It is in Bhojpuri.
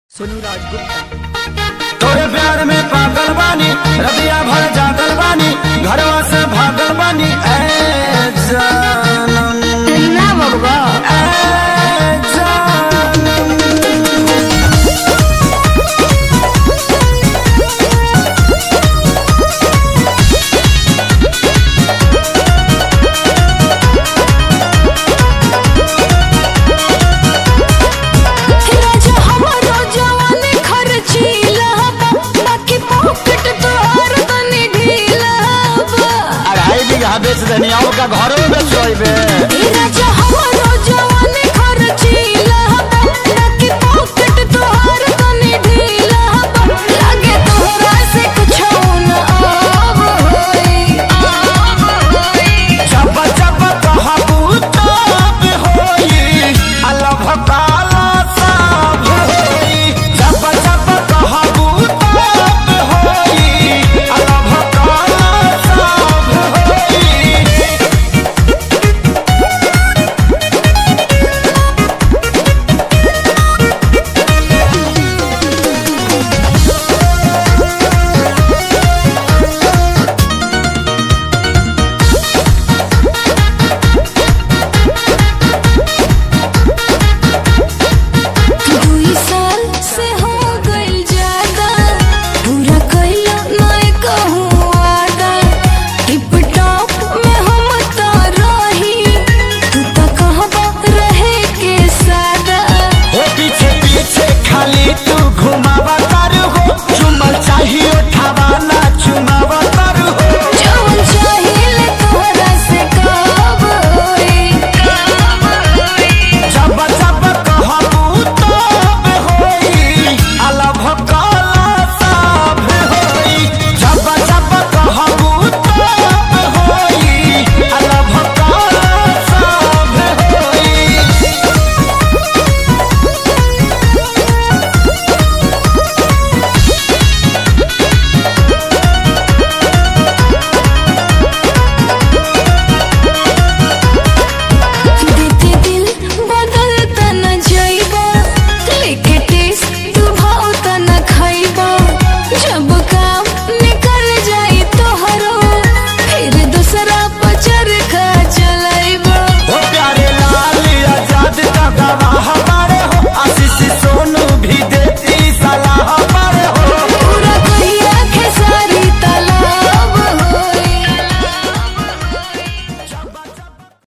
सोनू राजगुप्ता तोरे प्यार में पागल बानी रतिया भर जागल बानी घरवा से भागल बानी ए जानम ना बबा ए जानम राजा हमारो जवानी खर्चीला बा बाकी पॉकेट तोहार तनी ढीला बा अढ़ाई बीघा बेच देनी और का घरों में बेच बे ए राजा